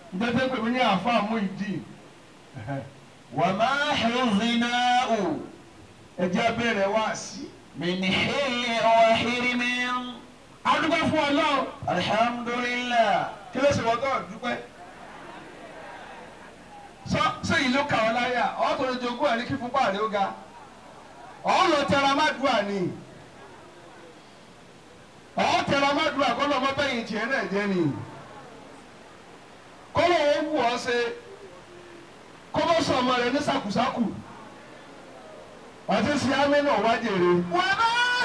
ǹjẹ́ pé mi ní àáfàá mú ìdí وما حظناه ẹ̀jẹ̀ abẹ́rẹ́ wá sí. من حل وحرم adúgbò fún ọlọ́run الحمد لله kí ló ṣe wọ́n tó dúpẹ́. sọ sọ yìí ló kà ọ́ láyà ọ́ tó lè jogún ẹ̀ ní kí fúnpá rẹ̀ ó ga ọ́ lọ tẹra má dùn àní ọ́ tẹra má dùn àkọ́lọ́ ọmọ bẹ́yìn tiẹ̀ náà jẹ́ ni kọ́lọ́ ó wù ọ́ ṣe kọ́lọ́ sọ ọmọ rẹ̀ ní sàkùsàkù àti sí àmì náà wá jèrè. وما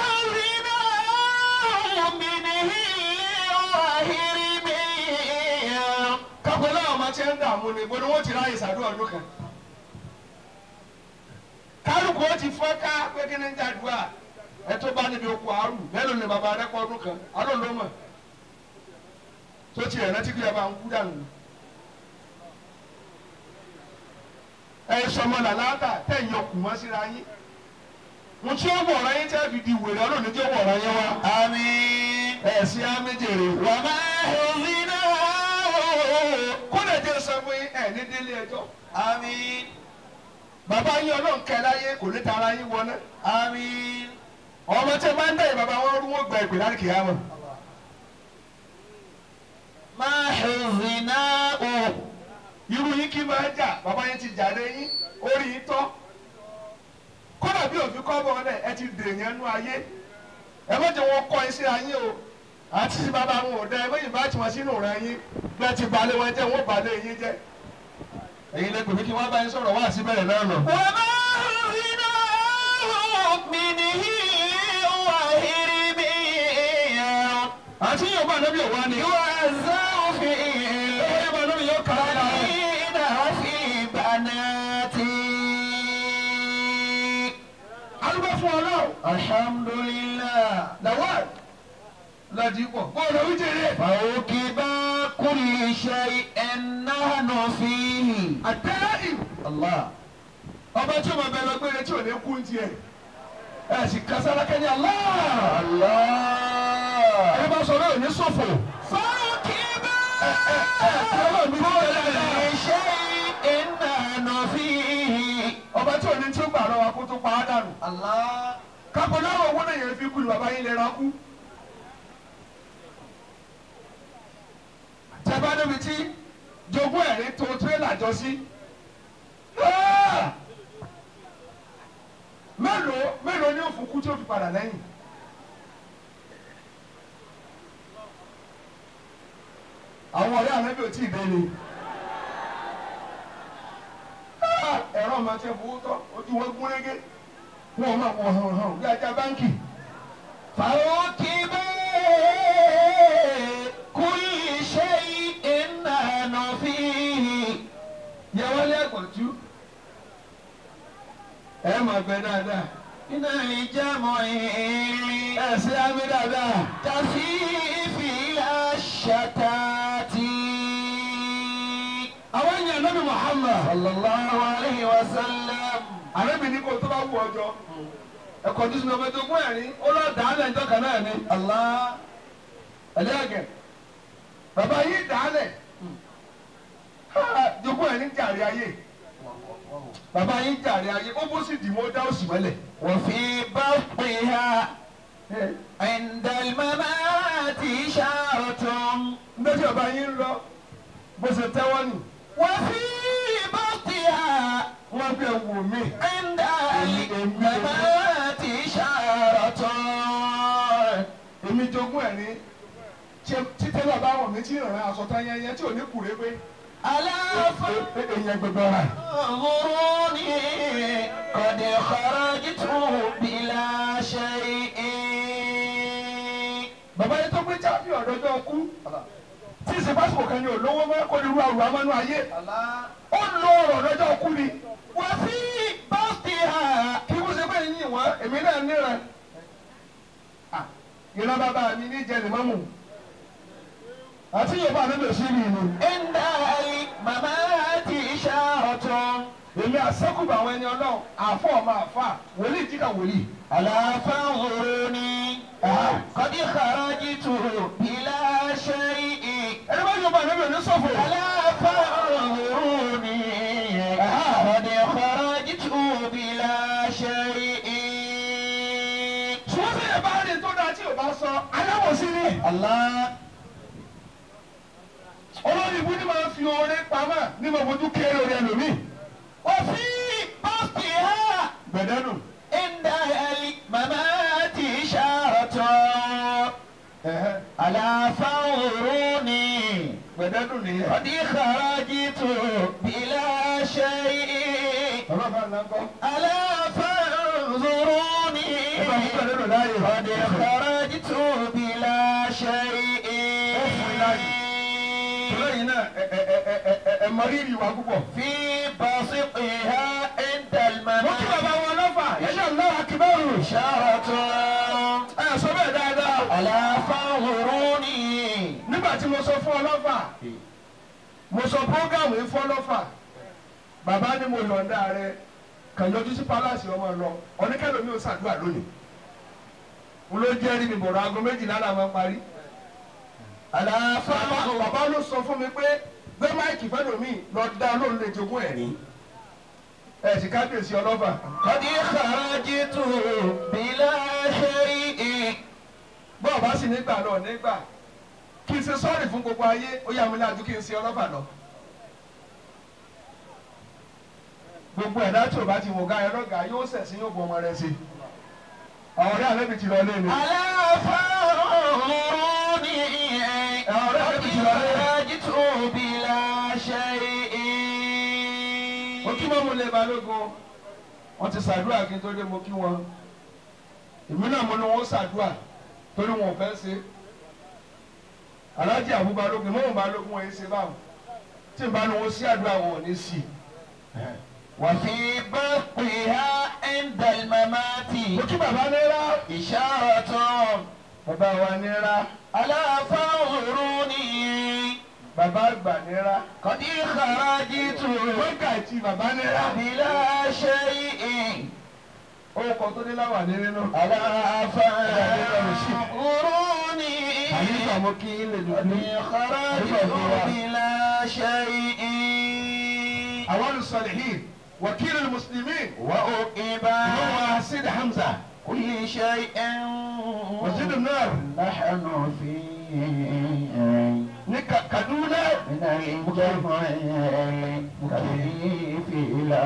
حظناه من حل وحرم kápẹ́ náà ọmọ tí ń dààmú ni bó ni wọ́n ti ráyè sàdúrà ọdún kan. kálukú ó ti fọ́ ká pé kí ni ń jàdúrà ẹ tó bá níbi okùn àárù mélòó ni bàbá rẹ pọ̀ ọdún kan alóò ló mọ̀ tó ti rẹ̀ rántí kí ẹ bá ń kú dànù. ẹ sọmọ làlátà tẹ̀ ń yọkùn mọ́ síra yín mo tí ó wọ̀ ọ̀rọ̀ yín tẹ́ fi di wèrè ọlọ́run ní tí ó wọ̀ ọ̀rọ̀ yín wá آمين ẹ̀ sí á méjèrè wá. وما حظناه kódà jẹ́ sọ fún yín ẹ̀ ní délé ẹjọ́. آمين bàbá yín ọlọ́run kẹ́ láyé kò ní tara yín wọná. آمين ọmọ tí ẹ bá ń dẹ̀yìn bàbá wọn rú wọn gba ìpè láti kìí àmọ́. ما حظناه irú yín kí máa jà bàbá yín ti jà lé yín orí yín tọ́. kódà bí òfin kọ́ bọ̀ ọ́lẹ̀ ẹ ti dèèyàn nú ayé. ẹ má jẹ́ wọn kọ́ ẹ sí ayé o. àti tí bàbá wọn ò dá ẹ méjì bá tí wọn sínú rẹ yín bẹ́ẹ̀ ti balẹ̀ wọn jẹ́ wọn balẹ̀ yín jẹ́. èyí lè pè mí kí wọ́n bá yín sọ̀rọ̀ wá síbẹ̀rẹ̀ náà nà. وما حظناه من حل وحرم àti yóò bá anábì ọ̀wá ni. يوزع فيه yóò bá anábì yóò kà á lára. البنين وفي بناتي alúgbó fún ọlọ́run. الحمد لله lawal ladipo bọ́ọ̀lù oríjìnlẹ̀ فوكب كل شيء نحن فيه àtẹ́rì الله ọba tí o máa bẹ lọ gbére tí o ní kú tiẹ̀ ẹ sì kására kẹ́ni Allah ẹ الله bá sọ lóò ní ṣòfò فوكب ọlọ́run mi ti tẹ́lẹ̀ كل náà شيء نحن فيه ọba tí o ní tí ó gbà lọ́wọ́ kó tó pa á dànù الله kápẹ́ náà owó náà yẹn fi kú ni bàbá yín lè ra kú. tẹ́bá níbi tí jogún ẹ̀rí tó tírélà jọ sí. Ah! mélòó mélòó ni òfin kú tí ó fi padà lẹ́yìn. àwọn ọ̀rẹ́ ànábì ò tí ì dé ni. Ah! ẹ̀rọ máa tẹ fowó tọ́ ojú wọn gún régé wọn máa wọ hàn hàn bí ajá báńkì. فوكب كل شيء نحن فيه yẹ wọ́n lé ẹ̀gbọ̀njú. ẹ máa gbẹ dáadáa. من الجمع ẹ ṣe á mi dáadáa. كثيف الشتات àwọn èèyàn nábì Muhammad. صلى الله عليه وسلم àrẹ́bì ní kò tó bá wù ọjọ́. ẹ̀kọ́ tó sinmi ọmọ ẹ̀dógún ẹ̀rín ó lọ dàálẹ̀ ìjọ kan náà ni. الله ẹ̀lẹ́gẹ̀. bàbá yìí dàálẹ̀. jogún ẹ̀rín jàre ayé. bàbá yìí jàre ayé ó bó sì dì wọ́n dá òsì mọ́lẹ̀. وفي بطنها عند الممات إشارة ndé tí bàbá yìí ń lọ bó ṣe tẹ́wọ́ nù. وفي بطنها wọ́n gbé wò mí. عند الممات إشارة èmi jogún ẹ̀ ní títẹ́ bàbá wọn mi tí ìrìn aṣọ tán yẹn yẹn tí ò ní kùrẹ́ pé ألا èèyàn gbẹgbẹ ọ̀rà فانظروني قد خرجت بلا شيء bàbá yẹn tó gbé jáfì ọ̀dọ́jọ́ kú tí ìsèpásìkò kan ní olówó mọ́ kó ní irú àrùn amánú ayé ó lo ọ̀rọ̀ ọ̀dọ́jọ́ kú ni وفي بطنها kí wọ́n ṣe pé yín wọ́n èmi náà níra Ah, ìran bàbá mi ní jẹ́ nìmọ́mù àti yorùbá mi lè ṣí mi ni عند الممات إشارة èmi àṣẹ́kùbà àwọn ẹni ọlọ́run àfọ̀ ọmọ àfà wòlíì jíkà wòlíì. ألا فانظروني قد خرجت بلا شيء ẹni bá yọba ànábì òní sọ̀fọ̀. ألا Allah. olórí ibú ni máa ń fi oore pamọ́ ní mo fojú kéré orí ẹlòmíì وفي بسطها gbẹ̀dẹ́nu عند الممات إشارة ألا فانظروني gbẹ̀dẹ́nu nìyẹn. قد خرجت بلا شيء bàbá bá ńlá kọ́. ألا فانظروني ẹ bá fún gbẹ̀dẹ́nu láàyè. قد خرجت بلا شيء lẹ́yìn náà ẹ ẹ ẹ ẹ ẹ ẹ mọ rírì wa púpọ̀. في بسطها عند mo kí bàbá الممات wọn lọ́fà ẹ̀ṣẹ̀ ńlá akíbẹ̀rù. إشارة ẹ sọ bẹ́ẹ̀ dáadáa. ألا فانظروني nígbà tí mo sọ fún ọ lọ́fà mo sọ prógámù yìí fún ọ lọ́fà bàbá ni mo yọ̀ǹda rẹ kàn yọjú sí pálásì ọmọ lọ oníkẹ́lẹ́ mi ò ṣàdúrà lónìí mo ló jẹ́rìí mi bọ̀rọ̀ aago méjìlá là máa parí. ألا bàbá فانظروني bàbá ló sọ fún mi pé gbé máìkì fẹ́ lómi lọ dá lóun lè jogún ẹ̀ ní. ẹ sì kábíyèsí ọlọ́fà. قد خرجت بلا شيء bọ́ọ̀ bá sì nígbà lọ nígbà kí n ṣe sọ́ọ̀rì fún gbogbo ayé ó yà mí lájú kí n ṣe ọlọ́fà lọ. gbogbo ẹ̀dá tí o bá ti wò ká ẹ lọ́gàá yóò ṣẹ̀sìn yóò bu ọmọ rẹ sí. àwọn ọ̀rẹ́ àlẹ́bí ti lọ lé mi. ألا فانظروني قد خرجت بلا شيء mo kí mọ́mú lé balógun wọ́n ti ṣàdúrà kí n tó dé mo kí wọn. èmi náà mo ní wọ́n ṣàdúrà torí wọn ò fẹ́ ṣe. aláàjì àbú balógun mọ́mú balógun wọn yìí ṣe báwọn tí n bá ní wọn sí àdúrà wọn ò ní sí i. وفي بطها عند الممات mo kí bàbá náírà إشارة bàbá wa náírà ألا فانظروني bàbá àgbà náírà قد خرجت mọ́gà tí bàbá náírà بلا شيء orúkọ tó dé láwà ní nínú. ألا فانظروني àyíká mo kí ilé قد dùdú. خرجت بلا شيء àwọn olùsọ̀lẹ̀hìn wàkìlì mùsùlùmí وأقب ìmọ̀wá sid hamza كل شيء masjid náà نحن فيه ní Ka- kaduna من الجمع كيف لا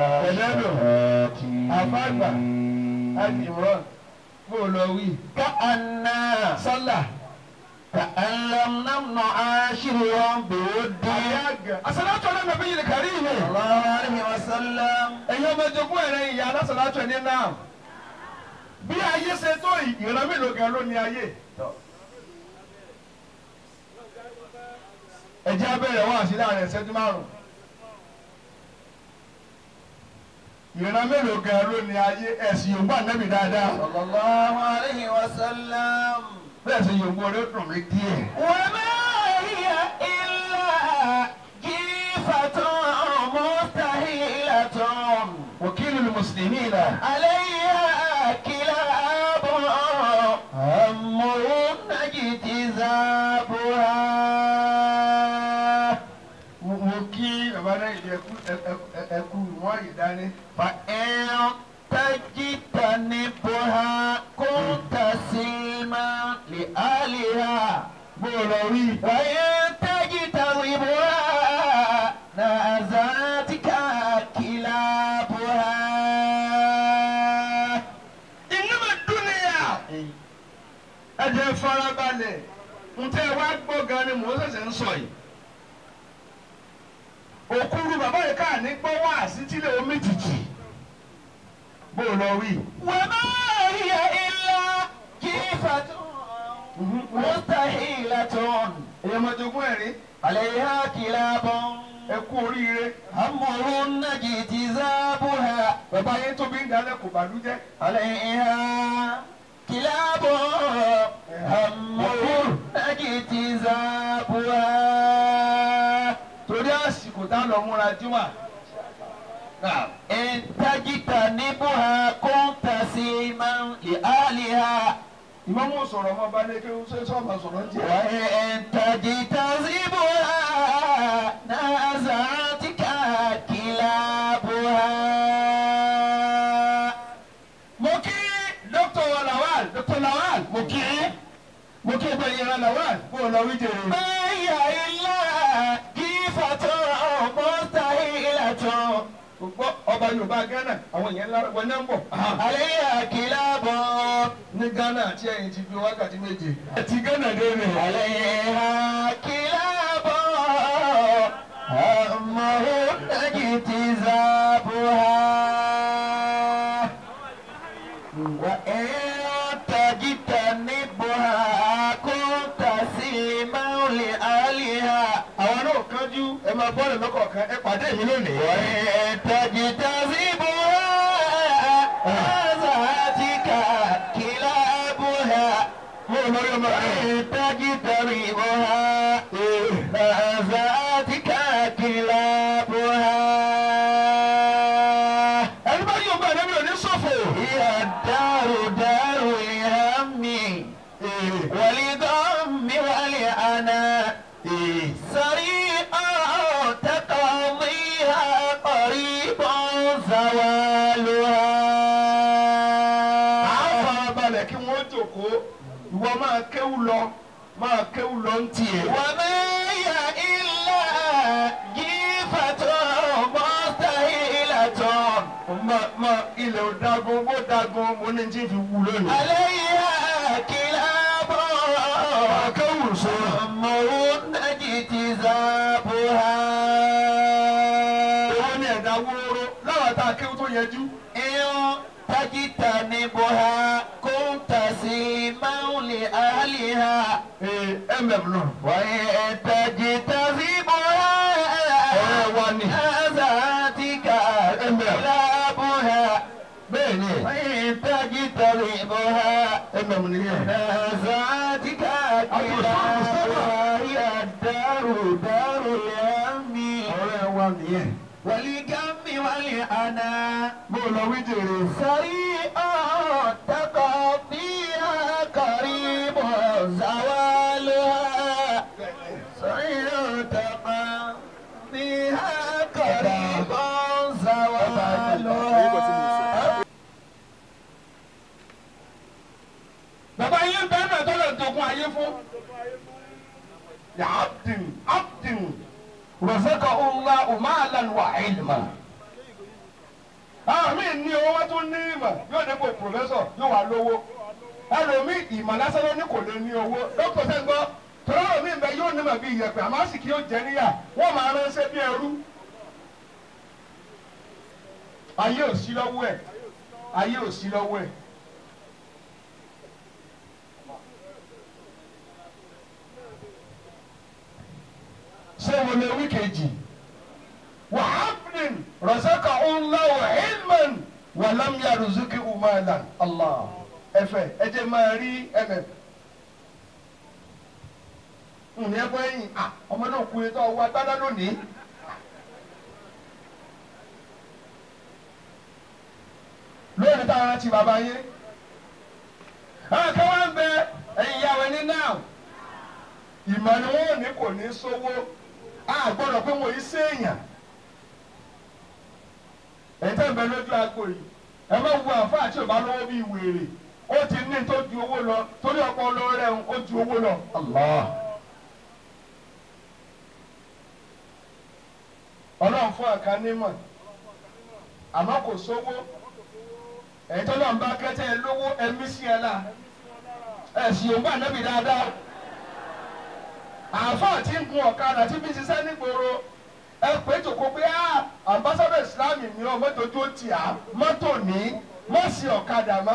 àfàgbà àti imran bó o lọ wí. كأن sálà كأن لم نمنع عاشرهم بود àyàgà. asalatu ala nabi yìí kárí ìwé. صلى الله عليه وسلم ẹ̀yin ọmọ ẹjọ́gún ẹ̀rẹ́ ìyá alásàlátù ẹ̀ ní náà. bí ayé ṣe tó yìí, ìran mélòó gan ló ní ayé. ẹ̀jẹ̀ abẹ́rẹ́ wà sí láàrin ìṣẹ́jú márùn-ún. ìran mélòó gan ló ní ayé ẹ̀sìn yòówù ànábì dáadáa. صلى الله عليه وسلم bẹ́ẹ̀ sì yòówù orí dùn mí díẹ̀. وما هي إلا جيفة مستحيلة wàkìlì mùsùlùmí là. عليها كلاب أمرهن اجتذابها mo mo kí bàbá náà ìdí ẹkú ẹkú wọn yìí dání. فإن تجتنبها كنت سلما لأهلها bó o lọ rí. وإن تجتنبها نازعتك كلابها ìnáwó dúnìyà. ẹ jẹ́ farabalẹ̀ ntẹ́ wá gbọ́ gan ni mò ń ṣẹ̀ṣẹ̀ ń sọ yìí. òkúru bàbá yìí káà ní gbọ́ wá sí tílé omi tìtì. bó o lọ rí. وما هي إلا جيفة مستحيلة èèyàn máa jogún ẹ̀rín عليها كلاب ẹ kú oríire. أمرهن اجتذابها bàbá yẹn tóbi ń dalẹ̀ kò bàlújẹ́. عليها كلاب أمرهن اجتذابها torí àsìkò tá a lọ múra jíwà. إن تجتنبها كنت سلما لأهلها ìmọ̀mú sọ̀rọ̀ ọmọ bá lé kí ó ṣe sọ́ọ̀mà sọ̀rọ̀ ń jẹ́. وإن تجتذبها نازعتك كلابها mo kí dr lawal dr lawal mo kí mo kí ẹgbẹ́ ìran làwọn kó o lọ wí jèrè. Báyà ilá kí fàtọ́ mọ́tàhílàtọ̀. gbọ́ ọba yorùbá ghana àwọn èèyàn ńlá wọn náà ń bọ̀. Àlẹ́ àkìlábọ̀. ní ghana àti ẹ̀yìn ti fi wákàtí méje. àti ghana dé rè. عليها كلاب همه اجتذابها وإن تجتنبها كنت سلما لأهلها àwọn náà kánjú ẹ máa bọ́ọ̀lù lọ́kọ̀ọ̀kan ẹ pàdé mi lónìí. وإن تجتذبها ذاتك كلابها mo ò lórí ọmọ rẹ. تجتربها ذاتك كلابها ẹni bá yóò bá ẹni ò ní ṣòfò. هي الدار دار الهم والغم والعناء سريعا تقضيها قريبا زوالها à ń farabalẹ̀ kí wọ́n jòkó ìwọ máa kéwù lọ máa kéwù lọ ń tiẹ̀. وما هي إلا جيفة مستهيلة ma ma ilẹ̀ ò dagun bó dagun mo ní tí fi wú lónìí. عليها كلاب akéwù sọ. أمر اجتذابها èwo ni ẹ̀dá wóró láwọn tá a kéwù tó yẹjú. إن تجتنبها كنت سيما لأهلها ee mm nù. وإن تجتذبها ọ̀rẹ́ wa ni. ذاتك كلابها bẹ́ẹ̀ ni وإن تجتذبها mm nìyẹn. ذاتك كلابها هي الدار دار الهم ọ̀rẹ́ wa nìyẹن. والغم والعناء mo lọ wí jèrè. سريعا تقضيها قريب زوالها سريعا تقضيها قريب زوالها bàbá yín bẹ́ẹ̀ náà tọ́lọ̀ dogun ayé fún. ya abdin abdin rọ̀sẹ̀kọ̀ ọ̀la umalan wa ilma. àmì ní owó wá tún ní ìmọ̀ yóò dé kó pòfẹ́sọ̀ yóò wá lówó. ẹlòmí ìmọ̀ lásán ló ní kò lè ní owó dókítà sẹ́ńgbọ́ tọ́lọ́ mi bẹ yóò nímọ̀ bí iyẹ̀pẹ̀ àmọ́ àsìkí yóò jẹ́ níyà wọ́n máa ránṣẹ́ bí ẹrú. ayé ò sí lọ́wọ́ ẹ̀ ayé ò sí lọ́wọ́ ẹ̀. ṣé mo lè wí kejì wà áfìn rọ̀ṣẹ́kà ọ̀nláwọ̀ ilman wà lámìyà rùzúkì umalan allah ẹfẹ ẹ jẹ́ máa rí ẹmẹ ǹní ẹ bọ́ ẹ̀yìn à ọmọ náà kú etí ọwọ́ agbádá lónìí. lónìí táwọn rántí bàbá yín àwọn kan wá ń bẹ ẹ̀yìn ìyàwó ẹni náà ìmọ̀ ni wọ́n ò ní kò ní sówó a gbọ́dọ̀ pé wọ́n yìí séèyàn ẹ̀yin tẹ́ ń bẹ lójú agbo yìí ẹ má wo àǹfààní tí ò bá lọ́wọ́ bíi wèrè ó ti ní tó ju owó lọ torí ọpọlọ rẹ̀ ó ju owó lọ. Allah. ọlọ́run fún àkánímọ̀ àmọ́ kò sówó ẹ̀yin tó lọ́n bá kẹ́tẹ́ ẹ lówó ẹ̀mí sí ẹ la ẹ̀ sì yóò bá nẹ́bí dáadáa àáfàá tí ń gun ọ̀kadà tí fi ń ṣiṣẹ́ nígboro ẹ pé jòkó pé á ambassador islam mi ò mọ́tòjú ó tì á mọ́tò ní mọ́ sí ọ̀kadà mọ́.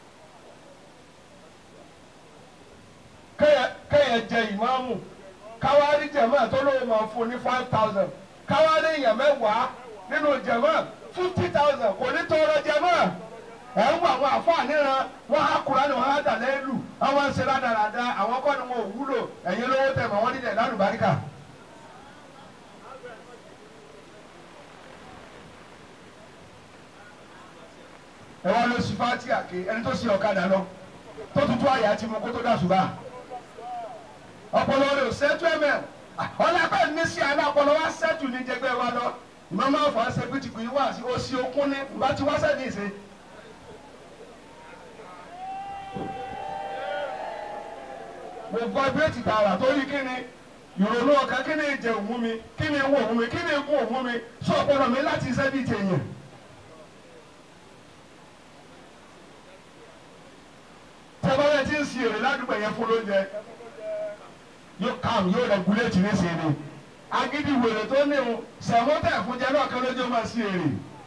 kéèyàn jẹ ìmáàmù káwárí jẹ̀mọ́ tó lóun máa fún ní five thousand káwárí èèyàn mẹ́wàá nínú jẹ̀mọ́ fifty thousand kò ní tọrọ jẹ̀mọ́ ẹ̀ ń wọ àwọn àfáà níran wọn á kura ni wọn á dà lẹ́lù àwọn ń ṣe rádaràda àwọn kọ́ ni wọn ò wúlò ẹ̀yin lówó tẹ̀ mọ́ wọn nílẹ̀ lálùbáríkà. ẹ wá lọ sí fati àké ẹni tó ṣe ọ̀kadà lọ tó tutù àyà ti mú kó tó dà ṣùgbọ́n ọpọlọ rẹ ò sẹ́tù ẹ̀mẹ̀ ọlọ́pàá ní sí àná ọpọlọ wa sẹ́tù ní jẹgbẹ́ wa lọ ìmọ̀ máa fà á ṣe pé tìkù yìí wá sí òsì okun ní bá ti wá sẹ́ni ìṣe. mo vibrate tààrà torí kí ni ìrònú ọkàn kí ni ìjẹ òun mi kí ni ìwọ òun mi kí ni ìkún òun mi sọ ọpọlọ mi láti iṣẹ́ bíi tèèyàn. tẹ́bọ́lẹ̀ tí ń si èrè ládùúgbò yẹn fún lóúnjẹ yóò kàm yóò regulate ní sí ni agídí wèrè tó ní o sẹ̀mọ́tẹ̀ fúnjẹ náà kan lójú máa sí èrè.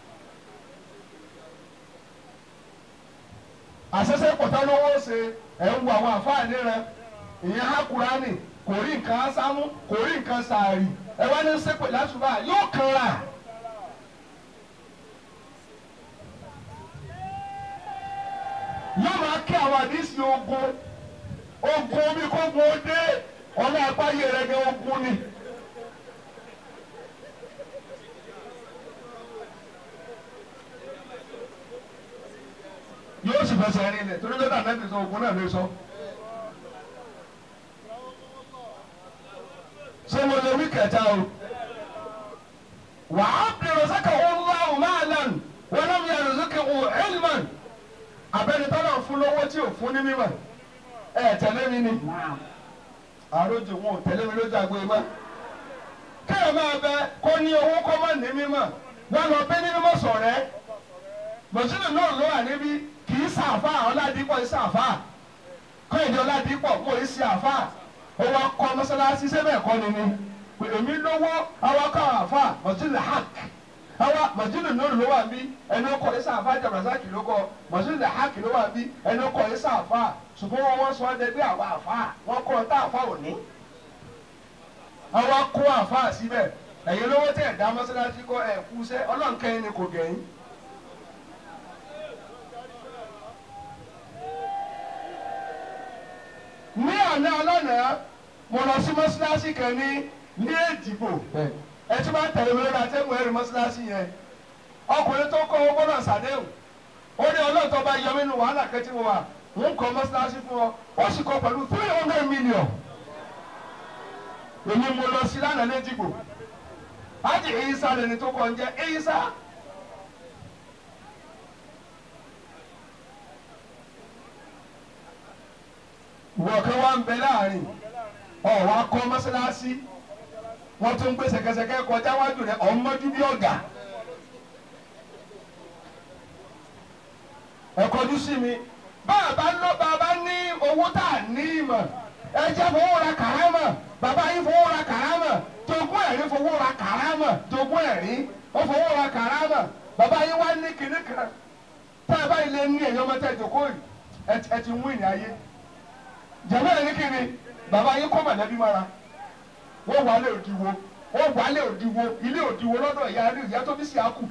àṣẹṣe pọ̀tà lówó ṣe ẹ̀ ń wo àwọn àfáàní rẹ ìyẹn há Kùránì kò rí nǹkan sámú kò rí nǹkan sàárì ẹ wá ní sẹ́pẹ̀ lásùbà yóò kanra. yóò máa kí àwọn àdísì ogun ogun bí kò gun ó dé ọ̀nà àpáyé rẹ̀ gẹ́ ogun ni. yóò sì fẹsẹ̀ rin lẹ̀ torí lọ́dà náà ti sọ ogun náà lè sọ. ṣé mo lè wí kẹta o. wàá bẹ̀rẹ̀ sẹ́kẹ̀ wọ́n lọ́wọ́ máa lẹ́nu wọ́n náà yẹ rìsíkì wọ́n ẹ̀lmán. abẹ́ni tọ́lá fún lọ́wọ́ tí ò fún ní mímọ̀ ẹ̀ tẹ̀lé mi ni. àròjù wọn ò tẹ̀lé mi lójú àgbo ìmọ̀. kéèyàn máa bẹ kó ní owó kó má ní mímọ̀ wọn lọ bẹ ní mímọ̀ sọ̀rẹ́ mọ̀sílẹ̀ náà ló wà níbí kì í sàfà ọ̀làdìpọ̀ í sàfà kọ́yìndé ọ̀làdìpọ̀ kò í sí àfà ó wá kọ́ mọ́sálásí sẹ́bẹ̀ kọ́ ni ni pé èmi lówó àwa kọ́ àfà mọ̀sílẹ̀ hàk àwa mọ̀sílẹ̀ náà ló wà bí ẹni ó kọ́ í sàfà jàbàsákì ló kọ́ mọ̀sílẹ̀ hàk ló wà bí ẹni ó kọ́ í sàfà ṣùgbọ́n wọn sọ ọ́ dẹgbẹ́ àwa àfà wọn kọ́ ọ́ tá àfà òní àwa kó àfà síbẹ̀ ẹ̀yin lówó tẹ̀ dá mọ́sálásí kọ́ ẹ̀ kú sẹ́ ọlọ́nkẹ́yìn ni kò gẹ̀yìn. ní àná ọlọ́nà mo lọ sí mọ́sálásí kan ní ní èdìbò ẹ tí wọ́n tẹ̀lé mi lórí atẹ́gùn ẹ̀rí mọ́sálásí yẹn ọkùnrin tó kọ́ owó gbọ́dọ̀ sàdéhùn ó ní ọlọ́ọ̀tọ́ bá yọ mí nínú wàhálà kẹ́tí mo wà ń kọ́ mọ́sálásí fún ọ ó sì kọ́ pẹ̀lú three hundred million èmi mo lọ sí lánàá lẹ́dìbò ájì ìyísà lẹni tó kọ́ ń jẹ́ ìyísà. wọ́n kan wá ń bẹ láàrin ọ̀ wá kọ́ mọ́sálásí wọ́n tún gbé sẹ̀kẹsẹ̀kẹ́ kọjá wájú rẹ̀ ọ̀ mọ́jú bí ọ̀gá. ẹ kọjú sí mi bàbá lọ bàbá ní owó tá a ní ìmọ̀ ẹ jẹ́ fowó ra kàrámà bàbá yín fowó ra kàrámà jogún ẹ̀rí fowó ra kàrámà jogún ẹ̀rí ó fowó ra kàrámà bàbá yín wá ní kinní kan tá a bá ilé ní ẹ̀yọ́ mọ́tẹ́ ìjókòó yìí ẹ ti wí ní ayé jẹ̀mọ́ ẹ̀ ní kíni bàbá yín kọ́ mọ̀lẹ́bí mọ́ra wọ́n wà lé òdiwo wọ́n wà lé òdiwo ilé òdiwo lọ́dọ̀ ìyá rí ìyá tó bí sí àkù.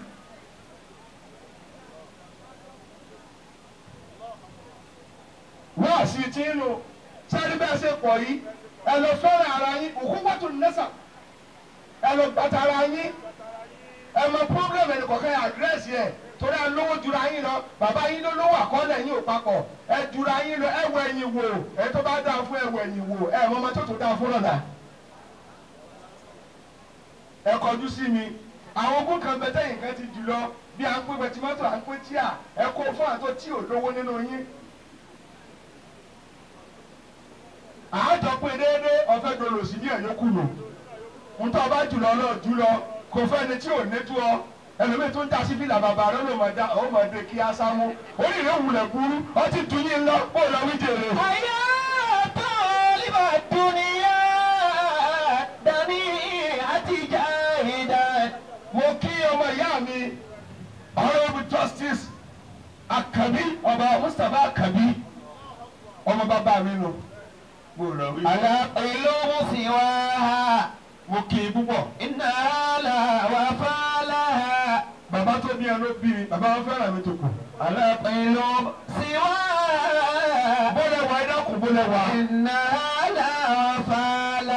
wọ́n àṣì tí ń lò sáré bẹ́ẹ̀ ṣe pọ̀ yìí ẹ lọ fẹ́ràn ara yín òkú pàtó nẹ́sà ẹ lọ gbàtà ara yín ẹ mọ pọ́blẹ́mù ẹnì kọ̀ọ̀kan àdírẹ́sì ẹ̀ torí ẹ lówó jura yín lọ bàbá yín ló lówó àkọọ́lẹ̀ yín ò papọ̀ ẹ jura yín lọ ẹ wọ ẹ̀yìn wò ẹ tó bá dáa fún ẹ wọ ẹ̀yìn wò ẹ mọ ọmọ tó tó dáa fún lọ́la. ẹ kọjú sí mi àwọn ogún kan bẹ tẹ̀yìn kan ti jù lọ bí à ń pè pẹtimọ́tò à ń pè tíà ẹ kó fún àtọ́ tí ò lówó nínú yín. àájọ pé déédéé ọ̀fẹ́ dolo sí ní ẹ̀yọ́ kùnú ntọ́ bá jùlọ lọ jùlọ kò fẹ́ni tí ò ní tú ọ ẹlòmíì tó ń ta sí fìlà bàbá rẹ ló máa da ó máa de kí á sámú orí rẹ wulẹ̀ burú ọtí tún yín lọ kó lọ wí jèrè. àyà tó líbà dúníyà dání àtijọ́ ìdá. mo kí ọmọ ìyá mi honourable justice akabi ọba mustapha akabi ọmọ bàbá mi nù. mo lọ wí. àlà ìlú musiwa mo kí i púpọ̀. iná là wà fàlà. bàbá tó bí ẹ ló bí mi bàbá wọn fẹ́ràn mi tó kù. àlà ìlú siwa. bólẹ̀ wà ẹ dákun bólẹ̀ wà. iná là wà fàlà.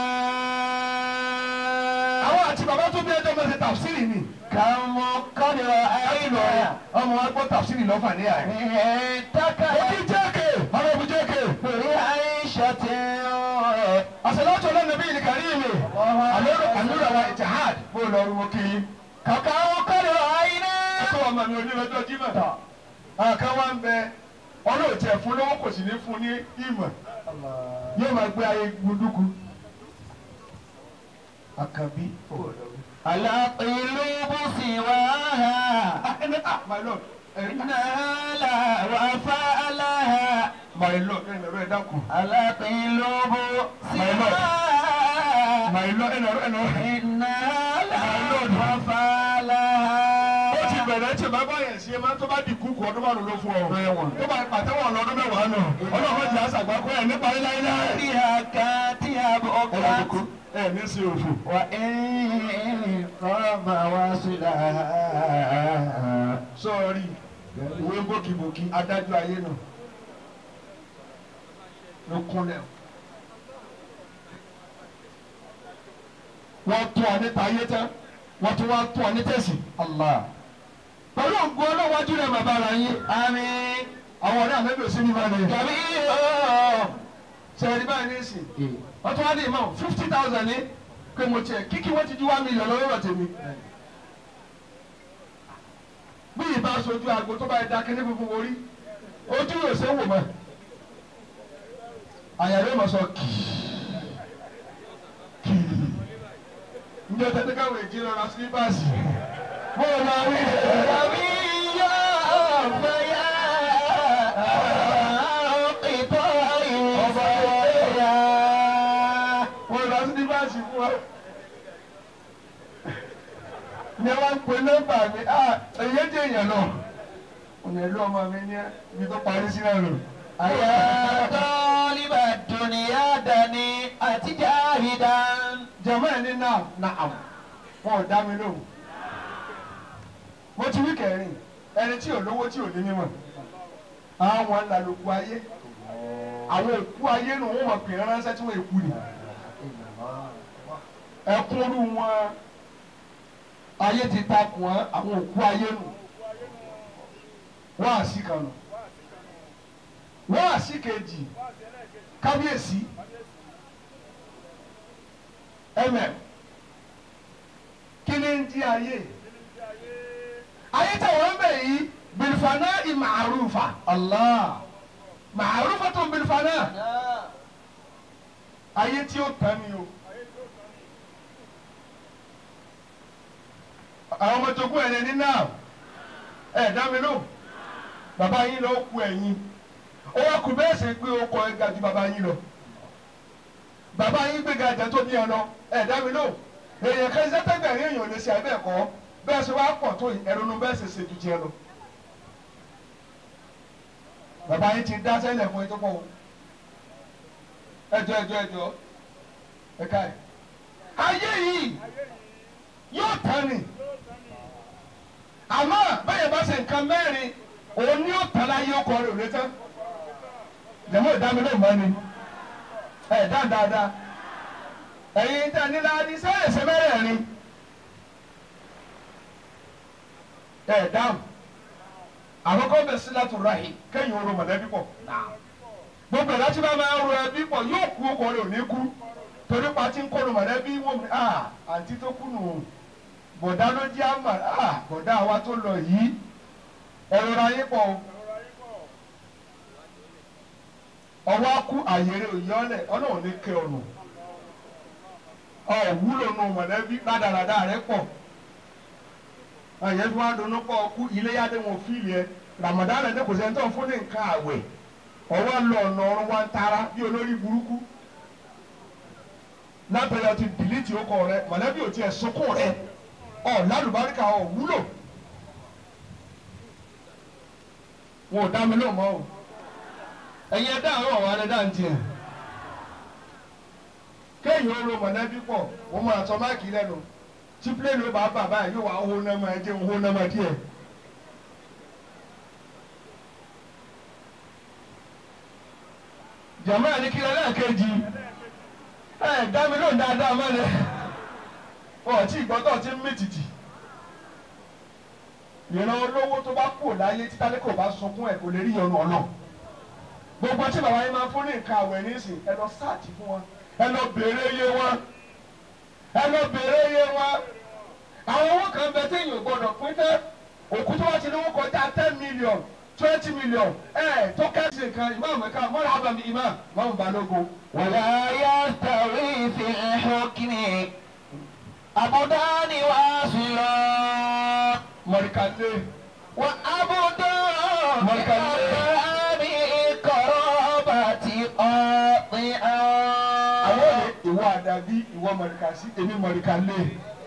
àwọn àti bàbá tó bí ẹjọ́ mẹ́sẹ̀ tàfsírì ni. kàmú kọ́dọ̀ àìlọ́. ọmọ wa gbọ́ tàfsírì lọ́fà ní àyè. ẹ̀ẹ́dẹ́ka. mo kí jẹ́kẹ̀ honourable jẹ́kẹ̀. pèrè àìsàn tí ó. àṣàlátù ọlọ́nàbí ìlú kàríìmì àlúrà wa ìtìhàd bó lọ rí mo kí i. kàkà ó kọ́dọ̀ àìná. ẹ̀kọ́ ọmọ mi onílọ́jọ́ jímọ̀. àkàn wa ń bẹ ọlọ́ọ̀tì ẹ̀fún lọ́wọ́ kò sì ní fún ní ìmọ̀ yóò máa gbé ayé gbúdúkú àkànbí على قلوب سواها ah ẹni ah my lord ẹni نال وفاء لها my lord ẹni ẹ̀rọ ẹ̀ dákun على قلوب سواها my lord ẹni ẹ̀rọ ẹni ẹ̀rọ. نال وفاء لها ó ti bẹ̀rẹ̀ tí bàbá yẹn ṣe máa tó bá di kúkú ọdún márùn ló fún ọ. tó bá pàtẹ́wọ̀n lọ́dún mẹ́wàá nù. ọlọ́run jẹ́ àṣàgbákọ́ ẹ̀ nípa ilé ilé. فيها كاتيا بأكرات ẹ ní sí òfò. وإن قام واصلها sọ́ọ̀rì ìwé bókibóki adájọ́ ayé nù. ló kúnlẹ̀. wọ́n tún ọ níta ayé tán wọ́n tún wá tún ọ ní tẹ̀sí. الله pẹ̀lú ògùn ọlọ́wájú rẹ̀ bàbá ara yín. آمين àwọn ọ̀rẹ́ àmẹ́bí ò sí ní ìbára yẹn. كبير sẹ́yìn báyìí ní ìsìn. wọ́n tún wá ní ìmọ̀ fifty thousand ní pé mo tiẹ̀ kíkí wọ́n ti ju one million lọ́wọ́ tèmi. bí ìbá sojú agbo tó bá yẹ dákẹ́ ní funfun orí ojú yóò ṣe wò mọ́. àyà yóò mọ̀ sọ kìí kìí. njẹ́ tẹ́tẹ́ káwọn èjì lọ ra sílípàsì. mo máa wí. كبير فيا قطاع wọ́n lọ sí nígbàsí fún wa. ní wọ́n ń pe nọ́mbà mi ah èyí dé èèyàn náà. òní ẹ̀lú ọmọ mi ní ibi tó parí sí náà lò. يا طالب الدنيا دني أتجاهدا jẹ̀mọ́ ẹ̀ ní náà nàám wọn ò dá mi lóhùn. mo ti wí kẹrin ẹni tí ò lówó tí ò ní mímọ̀ àwọn ńlá ló kú ayé àwọn òkú ayé nù wọn mọ̀ pè é ránṣẹ́ tí wọ́n èkú ni ẹkúnrú wọn ayé ti takùn wọn àwọn òkú ayé nù wọn àṣì kan nù wọn àṣì kejì kábíyèsí ẹmẹ kí ni ń di ayé ayé tẹ wọn bẹ yìí bilifana imaarufa allah maarufa tó bilifana ayé tí ó tán ni o. àwọn ọmọ tó kú ẹ̀ ní náà ẹ̀ dá mi lò bàbá yín lọ kú ẹ̀yìn ó wá kú bẹ́ẹ̀ sì pé ó kọ ẹ̀ ga ju bàbá yín lọ bàbá yín gbéga ẹ̀jẹ̀ tó ní ẹ lọ ẹ̀ dá mi lò èèyàn kan iṣẹ́ tẹ́gbẹ̀rún èèyàn ò lè ṣe àbẹ́ ẹ̀kọ́ bẹ́ẹ̀ ṣe wá pọ̀ tó ẹ̀rọ̀nù bẹ́ẹ̀ ṣe ṣe ju tiẹ̀ lọ bàbá yín ti dá sẹ́lẹ̀ fún ètò pọ̀ o ẹjọ́ ẹjọ́ ẹjọ́ ẹ̀ka ẹ̀ ayé yìí yóò tán ni àmọ́ bẹ́ẹ̀ bá ṣe nǹkan mẹ́rin òun ni yóò tán láyé ọkọ rẹ̀ ò lè tán jẹ̀mọ́ ìdámi ló mọ́ ni ẹ̀ dá dáadáa ẹ̀yin tẹ́ ní láàdí sẹ́yìn ṣe mẹ́rẹ̀ẹ̀rin ẹ̀ dáhùn àkọ́kọ́ bẹ̀ sí láti ráhì kẹ́yìn oró mọ̀lẹ́bí pọ̀ gbogbo ẹ̀ láti bá máa ro ẹbí pọ̀ yóò kú ọkọ rẹ̀ ò ní kú torí pa ti ń kọ́ ló mọ̀lẹ́bí wọ́n mi ah àǹtí tó kú nù bọ̀dá ló jẹ́ àmà ah bọ̀dá wa tó lọ yìí ẹ̀rọ ra yín pọ̀ o. ọwọ́ akú àyèrè òyọ́lẹ̀ ọlọ́run ní kẹ́ ọ̀nà ọ̀wúlò nù mọ̀lẹ́bí rádaràdà rẹ pọ̀ àyẹ̀ tí wọ́n á dunnú pọ̀ ọkú iléyàdé wọn fíìlì ẹ ramadan ẹ̀ kò sẹ́ni tó ń fún ní nǹkan àwẹ̀ ọwọ́ lọ ọ̀nà ọ̀run wa ń tara bí olórí burúkú lábẹ́rẹ́ ti dìlítì ọkọ rẹ mọ̀lẹ́bí ò tiẹ̀ sunkún rẹ ọ̀ lálùbáríkà ọ̀ wúlò wọn ò dá mi lóun mọ́ o ẹ̀yin ẹ̀dá àwọn ọ̀wọ́ alẹ́ dá ń tiẹ̀ kéèyàn ó ro mọ̀lẹ́bí pọ̀ wọ́n máa sọ máàkì lẹ́nu tí pílẹ̀nì ó bá bà báyìí yóò wá owó náà máa jẹ́ owó náà máa díẹ̀. jàmáà ní kílẹ̀ lẹ́ẹ̀kejì ẹ̀ dá mi lóun dáadáa mọ́lẹ̀ ọ̀ tí ìgbọ́tọ̀ ti ń mìtìtì ìran olówó tó bá kú láyé títà ní kò bá sunkún ẹ̀ kò lè rí ìyọnu ọ̀nà gbogbo tí bàbá yín máa fún ní nǹkan àwẹ̀ nísìn ẹ lọ sáàtì fún wọn ẹ lọ béèrè iye wọn ẹ lọ béèrè iye wọn àwọn owó kan bẹ téèyàn gbọ́dọ̀ pín tẹ òkú tó wá ti lówó kọjá ten million twenty million ẹ tó kẹ́sì nǹkan ìmáàmù ẹ̀ka mọ́ra àbàmì ìmáàmù máàmù balógun. ولا يستوي في الحكم عبدان واصلان mọ̀ríkàlé وعبد مركز. بأبي قرابة قاطئا àwọn òde ìwọ àdàbí ìwọ mọ̀ríkàsí èmi mọ̀ríkàlé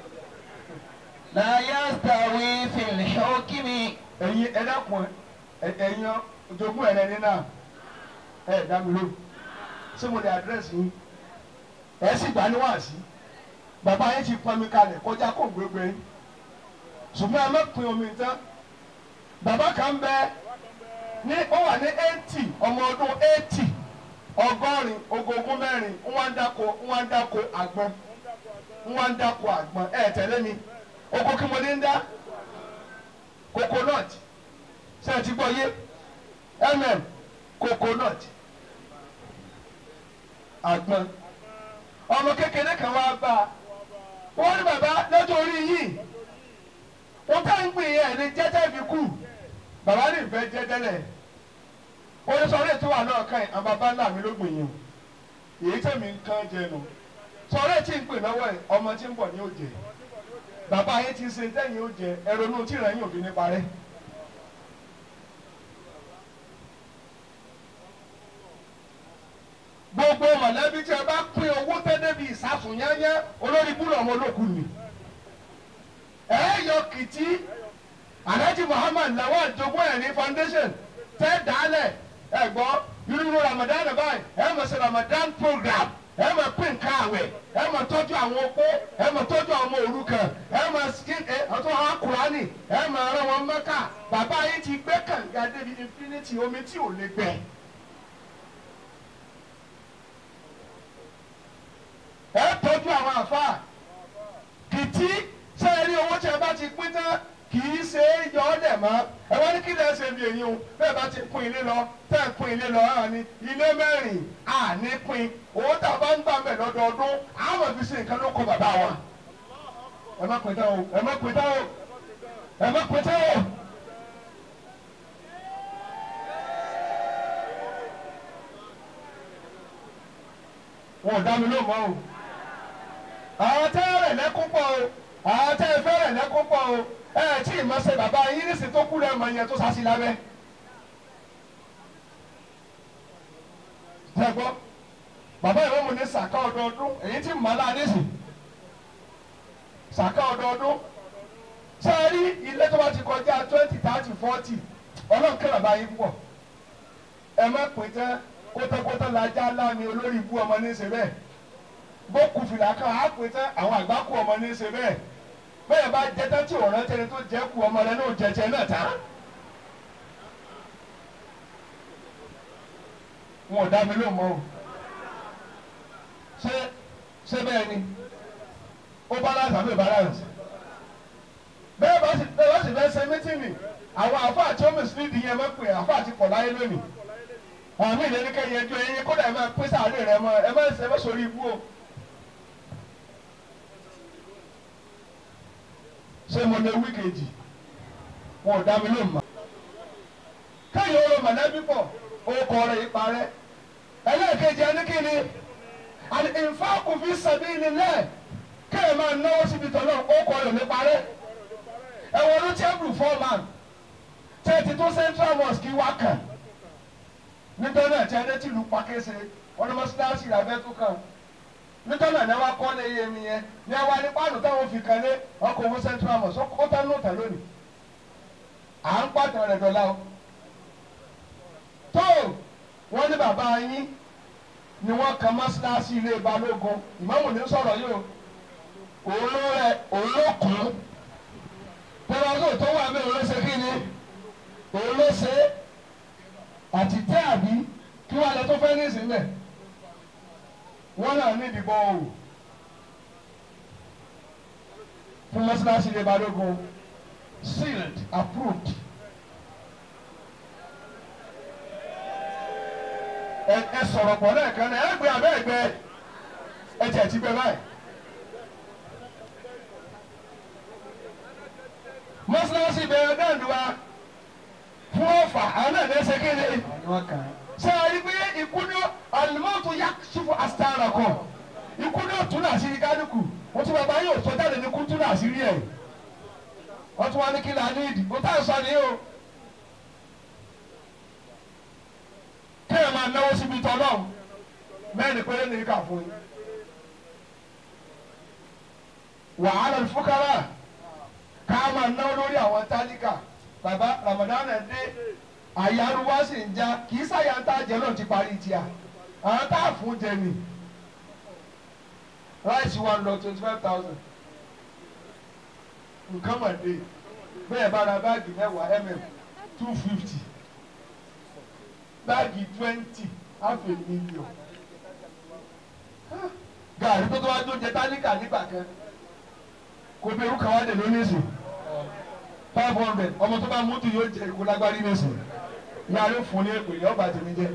لا يستوي في الحكم ẹ̀yin ẹ̀dàkùn ẹ̀yin ojogún ẹ̀rẹ́ ní náà ẹ̀ dá mi lóhùn ṣé mo lè àdírẹ́sì yín ẹ̀ sì gbà ní wàásí bàbá yín ti pọn mi kalẹ̀ kọjá kó gbégbé yín ṣùgbọ́n ẹ má pin omi tán bàbá kan bẹ ní ó wà ní eighty ọmọ ọdún eighty ọgọ́rin ogógún mẹ́rin ń wá ń dáko ń wá ń dáko àgbọn ń wá ń dáko àgbọn ẹ̀ tẹ̀lé mi oko kí mo ní ń dá coconut ṣe ẹ ti gbọ́ yé mm coconut àgbọn ọmọ kékeré kan wá bá a wọ́n ní bàbá lọ́jọ́ orí yìí wọ́n tá ń gbìn yẹn ní jẹ́jẹ́ fi kú bàbá ní ìfẹ́ jẹ́jẹ́lẹ̀ onísọ̀rọ̀ ètò wà náà kàn yín àwọn bàbá ńlá mi ló gbìn yín o èyí tẹ̀mí nǹkan jẹnu sọ̀rọ̀ ètí ń pè lọ́wọ́ ẹ̀ ọmọ tí ń bọ̀ ní òjè bàbá yẹn ti ṣe tẹ́yìn ó jẹ ẹ̀rọnú tí ìrẹ̀yìn òfin ní parẹ́. gbogbo mọ̀lẹ́bí tí ẹ bá pín owó tẹ́lẹ̀ bíi ìsásùn yányá olórí búrọ̀ ọmọ olókùn mi. ẹ yọ kìtì alhaji muhammad lawal jogún ẹ̀rí foundation tẹ́ dálẹ̀ ẹ gbọ́ irú ramadan báyìí ẹ mọ̀ sí ramadan program ẹ máa pín nǹkan àwẹ̀ ẹ máa tọ́jú àwọn opó ẹ máa tọ́jú àwọn ọmọ òrukàn ẹ máa skin ẹ ọtún àwọn kùránì ẹ máa rán wọn mẹ́kà bàbá yìí ti gbé kànga débi infinity omi tí ò lè gbẹ. ẹ tọ́jú àwọn àfáà kìtì sẹ́yìn rí owó tí ẹ bá ti pín tán kì í ṣe é yọ ọ́ dẹ̀ mọ́ ẹ wọ́n ní kí lè ṣe bí èyí o bẹ́ẹ̀ bá ti pín ilé lọ tẹ́ ẹ̀ pín ilé lọ hàn ní ilé mẹ́rin àní pín owó tá a bá ń gbà mẹ́ lọ́dọọdún àwọn fi ṣe nǹkan ló kọ bàbá wa ẹ má pín tán o ẹ má pín tán o ẹ má pín tán o. wọn ò dá mi ló mọ́ o àwọn tẹ́ rẹ̀ lẹ́kún pọ̀ o àwọn tẹ́ fẹ́ rẹ̀ lẹ́kún pọ̀ o ẹ tí ì máa ṣe bàbá yín nísìsiyìí tó kú rẹ̀ mọ̀ yẹn tó sásì lábẹ́. tẹ́ gbọ́ bàbá ìwé mu ní sàká ọdọọdún èyí tí màá láà nísì sàká ọdọọdún ṣé ẹ rí ilé tó bá ti kọjá twenty thirty forty ọlọ́run kí bàbá yín pọ̀ ẹ má pín tán kótókótó lajá láàmì olórí ibú ọmọ ní í ṣe bẹ́ẹ̀ bó kù fìlà kan á pín tán àwọn àgbà kú ọmọ ní í ṣe bẹ́ẹ̀ bẹ́ẹ̀ bá jẹ tán tí ò rántí ẹni tó jẹ́ kú ọmọ rẹ náà jẹjẹ náà tán. wọn ò dá mi ló mọ o ṣé ṣé bẹ́ẹ̀ ni ó balance àbí balance bẹ́ẹ̀ bá sì bẹ́ẹ̀ bá sì fẹ́ ṣe mítìnì àwọn àfáà tí ó mìsílídìí yẹn máa pè àfáà ti pọ̀ láyé lónìí àmì ìlénikẹ́ yẹn ju ẹyin kódà ẹ máa pín sáré rẹ mọ ẹ má ẹ má sórí ibú o. ṣé mo lè wí kejì wọn ò dá mi ló mọ. káyọ̀ ọ̀rọ̀ mọ̀lẹ́bí pọ̀ orúkọ rẹ̀ yìí parẹ́ ẹlẹ́ẹ̀kejì ẹni kí ni àti ìfáàkù fi sabilillah kéèyàn máa náwó síbi tọ́lọ́ orúkọ rẹ̀ ní parẹ́ ẹ̀wọ̀n ló tẹ́bùrù fọ́ọ̀mán tẹ́tí tó central mosque wá kàn nítorí náà tí ẹni tí ìlú pàkíyèsí wọn ni mọ́sálásí ìlàbẹ́ tó kàn nítorí náà ní wàá kọ́ lé iye mi yẹn ní wàá ní pàánù táwọn fi kan lé ọkọ̀ owó central mosque ó tán ní òtàn lónìí à ń pàtàn rẹ̀ dọ̀la o tó wọ́n ní bàbá yín ni wọ́n kan mọ́sálásí ilé balógun ìmáàmù ní sọ̀rọ̀ yìí o òun ló rẹ òun ló kún tẹ́lẹ̀ tó wà mí òun ló ṣe kí ni òun ló ṣe é àti tẹ́ àbí kí wọ́n lọ tó fẹ́ ní ìsìnlẹ̀ wọ́n náà ní ìdìbò òwò fún mọ́sálásí ilé balógun sealed approved. ẹ ẹ sọ̀rọ̀ pọ̀ lẹ́ẹ̀kan náà ẹ gbé abẹ́ ẹgbẹ́ ẹ jẹ́ ti gbẹ báyìí. mọ́sálásí bẹ̀rẹ̀ dáǹdùwà fún ọ̀fà. kẹfà àwọn náà ní ẹsẹ̀ kéde Àwọn ni wọ́n kàn án. ṣé a rí pé ikú ní alimọ́tò yá ṣùfù asitara kọ ikú ní òtún náà sí kálukú wọ́n tún bàbá yóò sọ jáde ní kútú náà sí rí ẹ̀ wọ́n tún wá ní kí la ní ìdí kó tá à ń sọ ní o kéèyàn máa náwó síbi tọ́ náà mẹ́rin péré ní ká fún yín wàhálà fúkàrà ká máa náwó lórí àwọn tálíkà bàbá Ramadan ẹ̀ dé àyàrúwá sì ń já kì í sáyà ń tá jẹ náà ti parí tíà àwọn tá a fún jẹ ni ráìsì wa lọ twenty five thousand nǹkan mà dé bẹ́ẹ̀ bá ra báàgì mẹ́wàá mm two fifty báàgì twenty half a million gàrí tó tó wá tó jẹ tálíkà nígbà kan kò bẹ̀rù kan wá dé lónìí sùn five hundred ọmọ tó bá mútu yóò jẹ ìkó lágbárí nìsín yàrá fún ní èpè yọba tèmi jẹ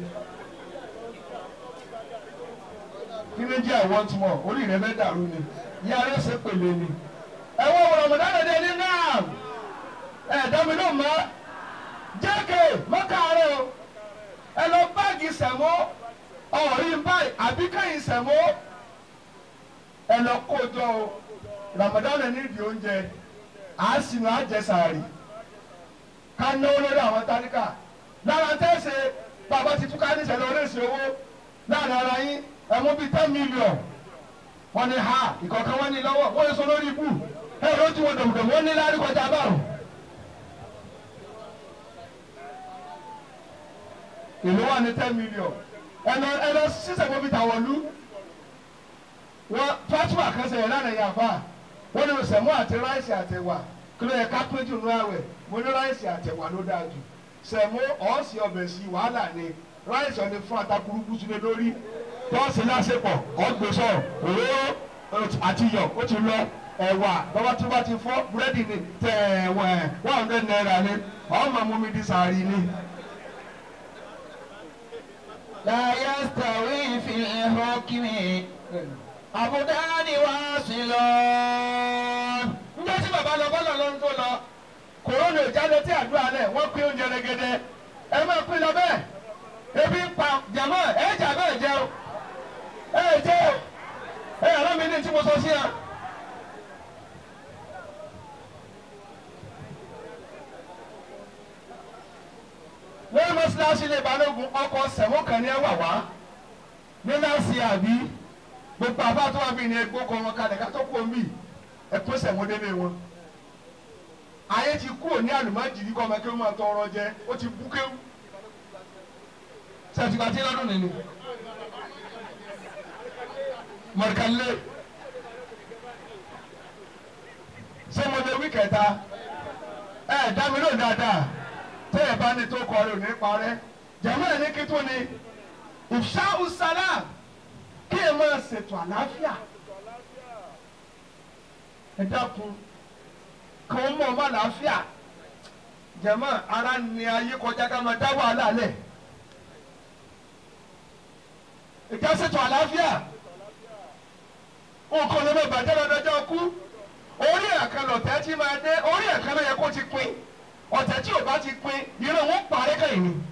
kí ni jẹ́ àwọn tí mọ̀ orí rẹ fẹ́ dàrú ni yàrá ṣe pèlè ni ẹ wọ́n wọ̀rọ̀ mọ̀dá lọ́dẹ ní náà ẹ dẹ́mi ló mọ́ jẹ́kẹ̀ mọ́kàárẹ̀ o ẹ lọ báàgì sẹ̀mó ọ̀rí báyìí àbí kẹ́yìn sẹ̀mó ẹ lọ kójọ o Ramadan ní ìdí oúnjẹ à á sinú àjẹsàárì ká náwó lórí àwọn táníkà lára tẹ́sẹ̀ bàbá ti túká ní ìṣẹ̀lẹ̀ oríṣi owó láàrin ara yín ẹ̀mú bíi ten million wọ́n ní ha ìkọ̀ọ̀kan wọ́n ní lọ́wọ́ wọ́n lè sọ lórí ikú ẹ̀ ló ti wọ dòmùdòmù wọ́n ní lárí kọjá báàrùn. ìlú wà ní ten million ẹnọ ẹnọ sísè mọ́bí tàwọ̀lú wọ́n fatima kan sẹ̀yìn lánàá yàfa wọ́n ní sẹ̀mú àti ráìsì àtẹ̀wà kí ló yẹ ká pé jù nú àwẹ̀ mo ní ráìsì àtẹ̀wà ló dáa jù sẹ̀mú ọ̀ọ́sì ọbẹ̀ sí wàhálà ni ráìsì ọ̀ni fún atakuruku sílẹ̀ lórí tọ́sí lásìkò ọ̀gbẹ́sọ̀ òróró àti iyọ̀ ó ti lọ ẹ̀wà bàbá tó bá ti fọ́ búrẹ́dì ni tẹ̀ ẹ̀wẹ̀ one hundred naira ni ọ̀ọ́mà mú mi di sàárì ni. لا يستوي في الحكم عبدان واصلون njẹ́ tí bàbá lọ bọ́lọ̀ ló ń tó lọ kòrónà ìjáde tí àdúrà lẹ̀ wọ́n pín oúnjẹ rẹ̀gẹ̀dẹ̀ ẹ máa pín lọ bẹ́ẹ̀ ebi ń pa jàmọ́ ẹ jà bẹ́ẹ̀ jẹ́ o ẹ jẹ́ o ẹ yàrá mi ní tí mo sọ sí ya. lórí mọ́sálásí lè balógun ọkọ̀ sẹ̀wọ́n kan ní ẹ wà wá ní láti àbí gbogbo àbá tó wà mí ní ẹgbẹ́ ọkọ̀ wọn kalẹ̀ ká tó kú omi ẹkún sẹ̀wọ́n délé wọn. ayé ti kú òní àlùmájìrí kọ́ ọmọ kéwù máa tọrọ jẹ ó ti bú kéwù. sẹ́tìgbà tí lọ́dún nìní. mọ̀rìkànlé. ṣé mo lè wí kẹta? ẹ dá mi lóhùn dáadáa tẹ́ ẹ bá ní tó kọ rẹ̀ ò ní parẹ́. jàmọ́ ẹ̀ ní kí tó ni ìfṣà ùsàlà kí ẹ máa ṣètò àlàáfíà ẹ dákun kàn mọ ọmọ àlàáfíà jẹmọ ara ni ayé kọjá ká máa dá wàhálà lẹ ìjà ṣètò àlàáfíà nǹkan ló lè bàjẹ́ lọ́dọ́jọ́ kú orí ẹ̀kan lọ̀tẹ́ tí máa dé orí ẹ̀kan ló yẹ kó ti pin ọ̀tẹ̀ tí ò bá ti pin irun wọn parí kẹ́yìn ni.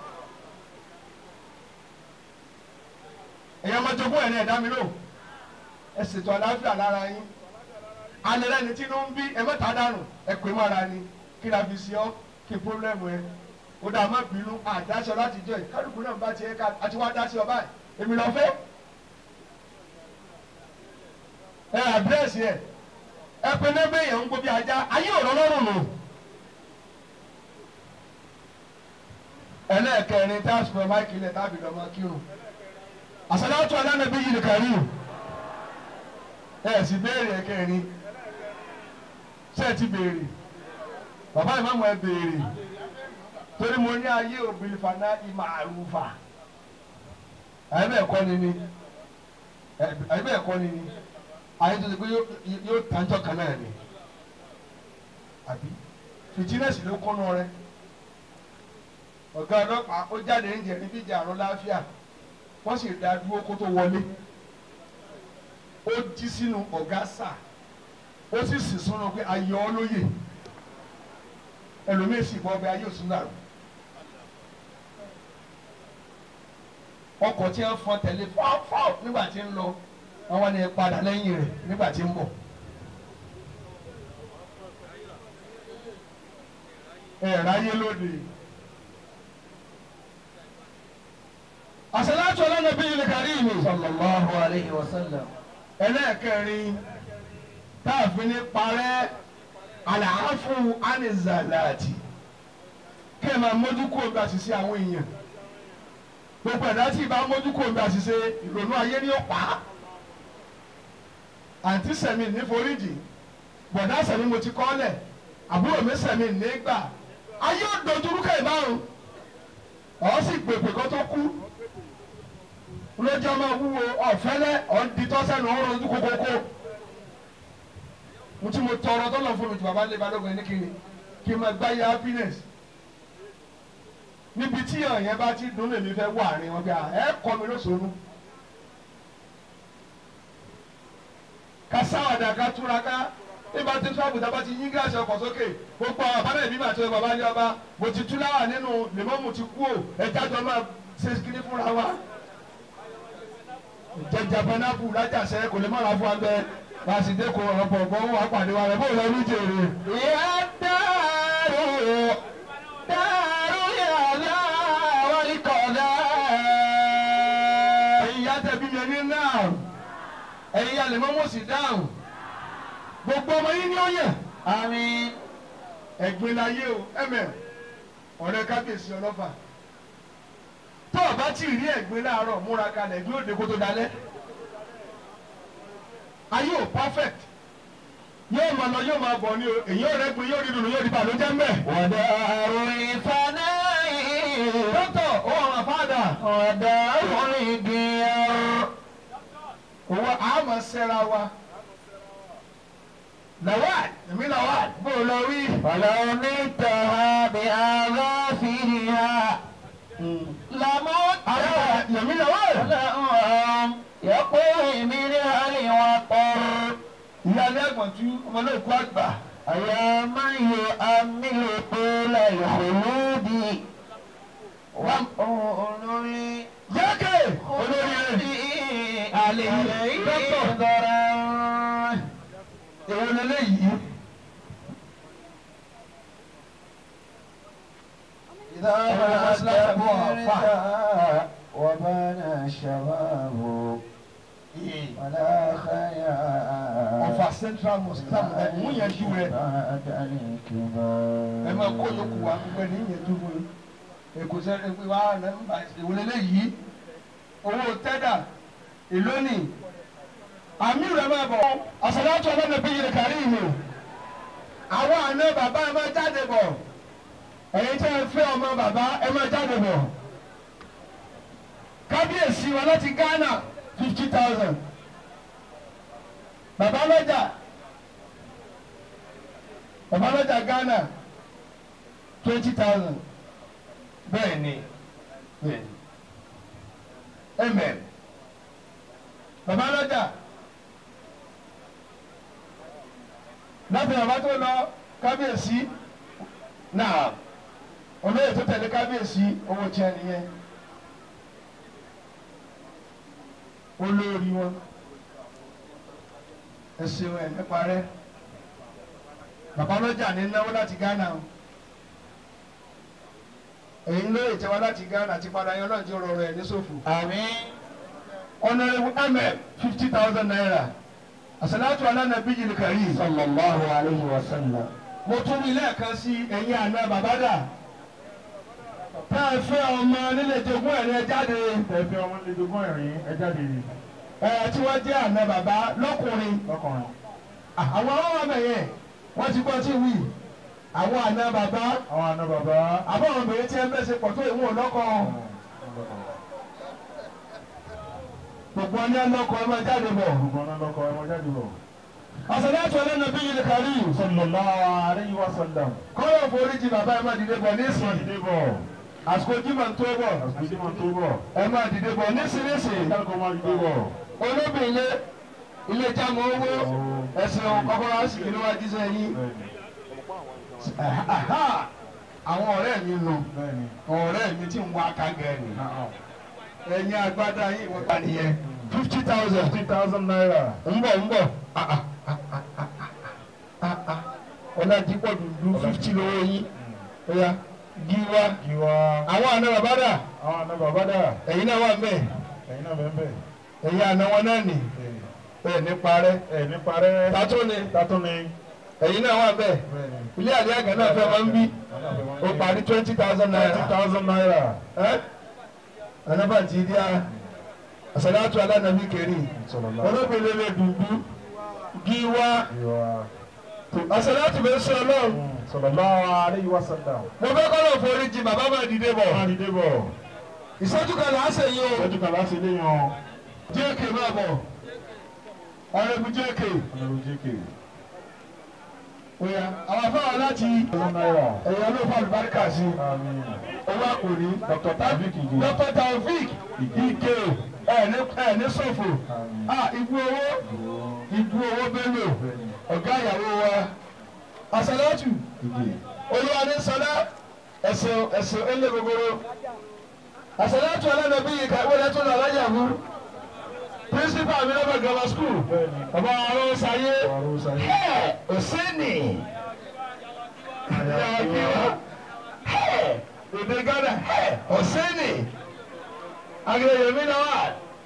èèyàn máa jogún ẹ̀ ní ẹ̀dá mi lò ẹ ṣètò àlàáfíà lára yín alẹ́rẹ́ ni tí ló ń bí ẹ̀mẹ́ta dànù ẹ̀pẹ́ mọ́ra ni kí la fi ṣe ọ́ kí pọ́blẹ́mù ẹ ó dà má bínú àdáṣọ láti jọ ẹ̀ kálukú náà bá tiẹ̀ ká àti wá dá sí ọ báyìí èmi lọ fẹ́ ẹ àdírẹ́sì ẹ ẹ pé lẹ́gbẹ́ èèyàn ń gbó bí ajá ayé ọ̀rọ̀ lọ́rùn nù. ẹlẹ́ẹ̀kẹrin tá a sùpọ̀ máìkì lẹ̀ tábì lọ́mọ kírun àṣàlátù alánàbí yìí nìkan rí ẹ sì béèrè ẹ̀kẹrin ṣé ẹ ti béèrè bàbá ìmáàmù ẹ béèrè torí mo ní ayé òbí fana ìmọ̀ àrùfà àyẹ̀bẹ̀ ẹ̀kọ́ ni ni àyẹ̀bẹ̀ ẹ̀kọ́ ni ni ayé tó ti pé yóò tàjọ́ kan náà ni àbí fìtínẹ́sì ló kọ́nà rẹ ọ̀gá ọlọ́pàá ó jáde ń jẹ níbi ìjà àrùn láàfíà wọ́n sì dá dúró kó tó wọlé ó jí sínú ọ̀gá sà ó sì sì súnú pé ayọ̀ olóye ẹlòmíín sì bọ́ ọbẹ̀ ayé òsùn dàrú ọkọ̀ tí wọ́n fọ́n tẹ̀lé fọ́ọ̀fọ́ọ̀ nígbà tí ń lọ àwọn ni padà lẹ́yìn rẹ̀ nígbà tí ń bọ̀. ẹ ráyé lóde. àṣàlátù ọlọ́nàbí ilẹ̀ kárí mi. sallallahu alayhi wa sallam. ẹlẹ́ẹ̀kẹrin táàfin ní parẹ́ àlàáfù ánìzàláàtì kí ẹ máa mójú kó omi àṣìṣe àwọn èèyàn gbogbo ẹ̀dá tí ìbá mójú kó omi àṣìṣe ìrònú ayé ni ó pa á àǹtí sẹ̀mí ní foríjì bọ̀dá sẹ̀mí mo ti kọ́ lẹ̀ àbúrò mi sẹ̀mí nígbà ayé ò dojúrú kẹ́ ìbárun ọ̀ sì pèpè kó tó kú lójú ọmọ wúwo ọ̀fẹ́lẹ́ ọ̀nditọ́sẹ́nu ọ̀rọ̀ ojú kókókó mo ti mo tọrọ tọ́lọ̀ fún mi ju bàbá lé balógun ẹni kiri kí n máa gbá yá happiness níbi tí èèyàn yẹn bá ti dùn lèmi fẹ́ wà ní wọn bí i ẹ kọ́ mi lóṣooṣù ká sáwàdà ká túraká nígbà tí tíwájú tá a bá ti yín gíláàsì ọkọ̀ sókè gbogbo àwọn àbálẹ̀ ìbí màtí bàbá ní ọba mo ti tú láwà nínú lèmọ́mù ti kú ò ẹja jọ máa ṣe kíní fúnra wa jẹjẹ pẹnápù lájàṣẹ kò lè má ra fún wa bẹ́ẹ̀ bá a sì dé kó ọ̀pọ̀ ọ̀gbọ́n wà pàdé wa rẹ̀ bó lọ ní jèrè. يا دار دار الهدى والقضاء ẹ̀yin yá tẹ̀bí mi ẹni náà ẹ̀yin yá lè mọ́ mọ́ sí dáhùn gbogbo ọmọ yín ní ọ̀yẹ̀ آمين ẹ̀gbin láyé o ẹ̀mẹ̀ ọ̀rẹ́ kábíyèsí ọlọ́fà tó o bá tí ì rí ẹ̀gbin láàárọ̀ múra kalẹ̀ ẹ̀gbin òde kó tó dalẹ̀ ayé ò perfect yóò máa lọ yóò máa bọ̀ ni o èyí ò rẹ́gbin yóò rí dùnú yóò rí bàlójẹ́ mbẹ́. ودار الفناء dókítà ó àwọn àfáàdà ودار الغيار owó àmọ̀ sẹ́ra wa lawal èmi lawal bó o lọ wí. ولو نلتها بأظافرها لمت àwọn èmi lawal. لهم يقوي منها الوطر ìyá ilé ẹ̀gbọ́n tú ọmọ náà kú àgbà. يا من يؤمل طول الخلود وأولو yẹ́kẹ̀ olórí rẹ̀. عليه دكتور. ضرر èwo lélẹ́yìí. إذا أنا أصلح ما أبوها. كبرت وبان الشباب ولا خيال ọ̀fà central mosque sáàmù ẹ̀ mú yẹn ju rẹ̀. بعد الكبار ẹ máa kó yòókù wa gbogbo ẹni yẹn tó fún yín. èkó sẹ́ ẹ wá nọ́mbà èwo lélẹ́yìí. owó tẹ́dà èló ni. àmì rẹ̀ máa bọ̀. àṣàlátù ọlọ́dẹ bí yìí kárí mi. àwọn àna bàbá ẹ máa jáde bọ̀. ẹ̀yin tí ẹ fẹ́ ọmọ bàbá ẹ máa jáde bọ̀. kábíyèsí wa láti Ghana fifty thousand. bàbá lọ́jà bàbá lọ́jà Ghana twenty thousand. bẹ́ẹ̀ ni bẹ́ẹ̀ ni amen. bàbá lọ́jà láti bàbá tó lọ kábíyèsí náà olóyè tó tẹ̀lé kábíyèsí owó tiẹ̀ nìyẹn olórí wọn ẹsìn ẹ nípa rẹ bàbá lọ́jà ní náwó láti Ghana o èyí lóye tẹwa láti Ghana ti padà yan náà ti rọrọ ẹ ní sòfò آمين honourable mm fifty thousand naira asalatu alanabi yìí kàrí صلى الله عليه وسلم mo tún rí lẹ́ẹ̀kan sí ẹ̀yin àná bàbá dà tá a fẹ́ ọmọ nílé jogún ẹ̀rín ẹ jáde Ẹ̀fẹ̀ ọmọ lè jogún ẹ̀rín ẹ jáde rí ẹ̀ tí wọ́n jẹ́ àná bàbá lọ́kùnrin lọ́kùnrin. àwọn ọmọ ọmọ yẹn wọ́n ti gbọ́ tí wí àwọn àná bàbá Àwọn àna bàbá. àbọ̀ àwọn obìnrin tí ẹ mẹ́sẹ̀ pọ̀ tó ìwọ̀n lọ́kọ̀ gbogbo ọní ọlọ́kọ̀ ẹ máa jáde bọ̀ Gbogbo ọ̀nà lọ́kọ̀ ẹ mọ jáde bọ̀. àṣàlátù alanabi yìí kàrí Sallallahu alayhi wa sallam. kọ́lọ̀ foríjì bàbá ẹ máa dìde bọ̀ Ẹ máa nísìnyí dìde bọ̀. àsìkò jimá tó bọ̀ Àsìkò tí máa tó bọ̀. ẹ máa dìde bọ̀ nísìnyí Ìdáàkọ̀ máa dìde bọ̀. olóbìnrin ilé jámọ́ owó ẹ̀sìn kọ́kọ́rọ́ àsìkò níwájú sẹ́yìn Bẹ́ẹ̀ni. àwọn ọ̀rẹ́ mi nù Bẹ́ẹ̀ni. ọ̀rẹ́ mi tí ń wá kágẹ́ ni Ah, ah. ẹ̀yin agbádá yín wọ́n ta nìyẹn fifty thousand fifty thousand naira. ń bọ̀ ń bọ̀ ọ̀làdìpọ̀ dùdú fifty lówó yín ọ̀yà gíwá Giwa. àwọn àna bàbá dà Àwọn àna bàbá dà. ẹ̀yin náà wà mẹ́ Ẹ̀yin náà bẹ́ẹ̀ bẹ́ẹ̀. ẹ̀yin àna wọn náà nì bẹ́ẹ̀ ní parẹ́ Ẹ̀ ní parẹ́. tàtó ni Tátún ni. ẹ̀yin náà wà bẹ́ẹ̀ Bẹ́ẹ̀ni. ilé àdé àgàn náà fẹ́ máa ń bí ó parí twenty thousand Twenty naira thousand naira. ẹ́ anabanti di a asalatu ala nabi keri Sallallahu. olóbìnrin dùdú gíwá Giwa. asalatu bẹ sọ lọ́wọ́. Sallallahu alayhi wa sallam. mo fẹ́ kọ́ lọ forí jì bàbá máa dìde bọ̀. Wọ́n á dìde bọ̀. ìṣẹ́jú kan là á ṣe yìí o. Lọ́jọ́ kan láti ilé yan. jẹ́ẹ̀kì máa bọ̀. ọ̀rẹ́bù jẹ́ẹ̀kì. Ọlọ́run jékè. oya àwọn afáwọn láti Thousand naira. ẹ̀yà ló fà lùbáríkà sí. Àmín. owó àkòrí. Dr. Taofik Ige. dr taofik ike ẹ̀ ní ẹ̀ ní sọ̀fò. Àmín. a ibu owó ibu owó bello Bẹ́ẹ̀ni. ọ̀gá ìyàwó wa. asalatu Ige. olúwa ní sọlá ẹsẹ̀ ẹsẹ̀ ẹlẹ́ gbogbo. asalatu alánàbí yìí kàwé lẹ́tọ́ náà lájà fún. principal mi lọ́bẹ̀ grammar school. Bẹ́ẹ̀ni. bàbá àwọn sáyé. Ọ̀rọ̀ sáyé. Hey, Oseni. Hey, Èdè Ghana. Hey, Oseni. Agẹ̀yẹ̀mí náà wà.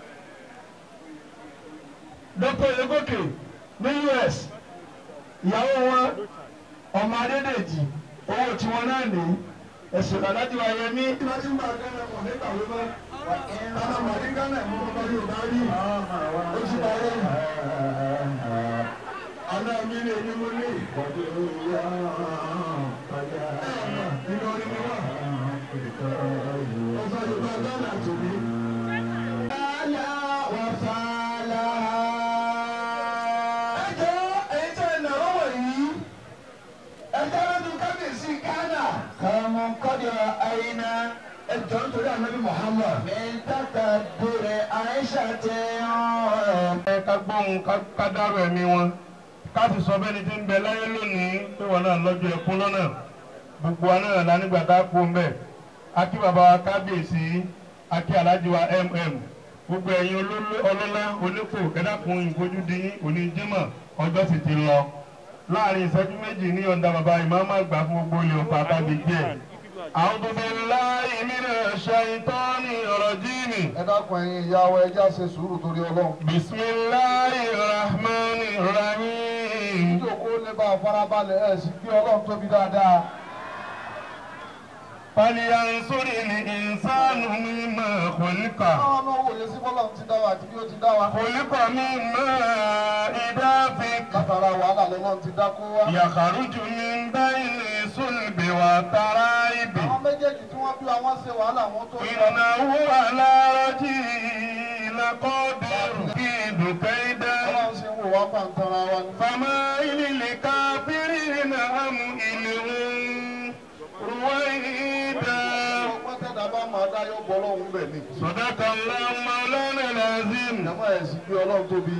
Dr. Yegoke ní US. Ìyàwó wọn, ọmọ Adédèjì, owó tiwọn náà ní. Ẹ̀sùn alájú Ayẹmí. Ìwádìí ń bá Ghana pọ̀ nígbà wípé. Tọ́lá Màdí Ghana mú bàbá Yorùbá rí. Ó sì bá yẹn. Àná mi lè ní mo ní. Nínú orí mi wà. Ọ̀sán Yorùbá Ghana tòbí. Àlà wà fàlà. Ẹ jẹ́ èyí tẹ́ ẹ̀ náà wọ̀ yìí. Ẹ jẹ́ lọ́dún kábíyèsí Ghana. Kàmú kọ́dọ̀ àyínà. Ẹ jọ nítorí ànábì Muhammad. Mi tàkà dúró Aisha tẹ̀ ọ́. Ẹ ká gbóhùn ká dárò ẹ̀mí wọn káàsì sọ bẹ́ẹ̀ ni tí ń bẹ láyé lónìí pé wọn náà lọ́jọ́ ẹkún lọ́nà gbogbo wa náà lánígbà tá a kú ń bẹ̀ akí bàbá wa kábíyèsí akí alájí wa mm gbogbo ẹ̀yin olóló- ọlọ́lá onípò ẹ̀dàkùn ìfojú di yín òní jímọ̀ ọjọ́ sì ti lọ láàrin ìṣẹ́jú méjì ní ọ̀dà bàbá ìmáàmù àgbà fún gbogbo ilé ọ̀pá àtàgbègbè ẹ̀. A'udhu billahi minash shaitani rajim. ẹ dákun ẹ̀yin ìyá wa ẹ já ṣe sùúrù torí Ọlọ́run. Bismillahir rahmanir rahim. ìjókòó lè bá a farabalẹ̀ ẹ̀ sì gbé Ọlọ́run tóbi dáadáa. فلينصر الإنسان مما خلق káwọn náà wòye sí bọ́lá ti dá wa àti bí ó ti dá wa. خلق من ماء دافق látara wàhálà lọ́lọ́run ti dá kó wá. يخرج من بين صلب وترائب àwọn méjèèjì tí wọ́n bí wa wọ́n ṣe wàhálà wọn tó ń lọ. إنه على رجعه لقادر كيد كيدا Ọlọ́run ṣe ń wò wá pàǹtara wa ni. فمائل الكافرين أمهلهم رويدا ọgbọ́n tẹ̀dá bá máa dá yóò bọ́ Ọlọ́run bẹ̀ ni. صدق الله مولانا العظيم ìjàmbá ẹ̀ sì gbé Ọlọ́run tóbi.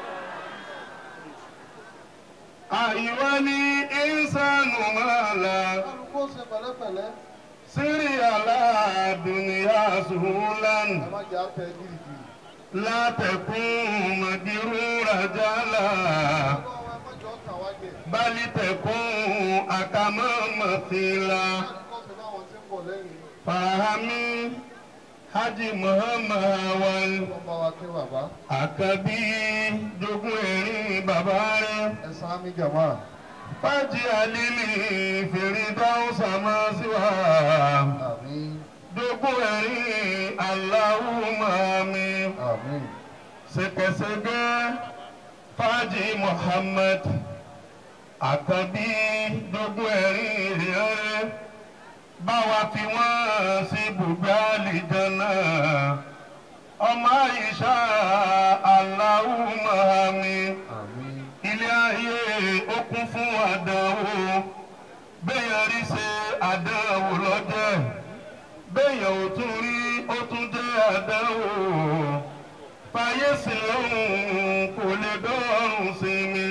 أيها الإنسان ما لا kálukú ó ṣe pẹ̀lẹ́pẹ̀lẹ́. سري على دنيا سهولا ẹ má jẹ́ àtẹ gírígírí. لا تكن مدرور جلا Ọlọ́run ẹ má jẹ́ ọ̀tàn wá jẹ. بل تكن أكما مثيلا kálukú ó ṣe báwọn tí ń bọ̀ lẹ́yìn. فهمي حج محمد وال Ọlọ́run bá wa kí bàbá. àkàbí jogún ẹ̀rín bàbá rẹ̀ ẹ sàn mí jàmá. fájì àlìlì fèrèdáwùsà máa sí wa àmín jogún ẹ̀rín aláwùmá mi àmín. ṣẹ̀kẹ̀ṣẹ̀kẹ̀ fájì Muhammad àkàbí jogún ẹ̀rín rẹ̀ báwa fi wọ́n sí ibùgbé àlìjánnà ọmọ àyíṣà aláwùmá mi àmín. ilé ayé ó kún fún àdánwò béèyàn rí ṣe àdánwò lọ́jẹ́ béèyàn ò tún rí ó tún jẹ́ àdánwò fàyè sí lóhùn kò lè dọ́rùn sí mi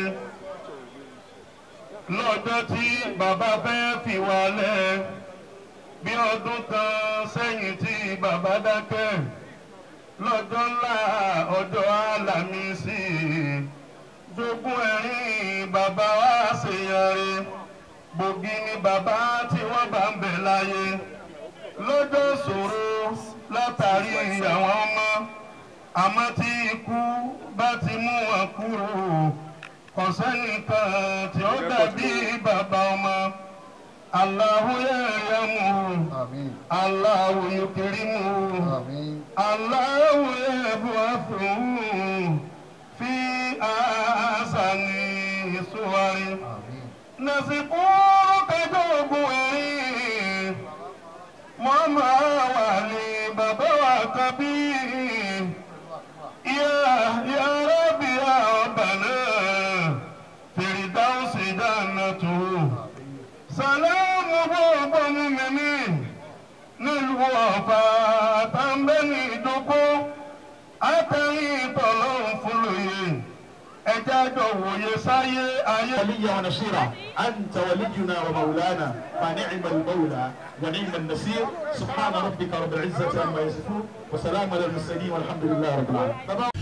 lọ́jọ́ tí bàbá fẹ́ fi wálẹ̀ bí ọdún kan sẹ́yìn tí bàbá dákẹ́ lọ́jọ́ ńlá ọjọ́ àlàmísì jogún ẹ̀rín bàbá wa ṣèyànre gbòógì ni bàbá tí wọ́n bá ń bẹ̀ láyé lọ́jọ́ ṣòro látàrí àwọn ọmọ àmọ́ tí ikú bá ti mú wọn kúrò kò sẹ́nìkan tí ó dàbí bàbá ọmọ Allahu yarhamuhu Àmín. Allahu yukrimuhu. Àmín. الله يبعثه في أحسن صور Àmín. نسقوك جوبوي ماما والي بابا وكبير يا يا ربي يا ربنا فردوس جنته سلام بابا مؤمنين nílùú ọ̀fà tàǹbẹ́nì ìdókó àtẹ̀yìn tọ̀lọ́run fún lóye ẹjẹ́ àjọ wòye sáyé ayé. وليا ونصيرا أنت ولينا ومولانا فنعم المولى ونعم النصير سبحان ربك رب العزة عما يصفون وسلام على المرسلين والحمد لله رب العالمين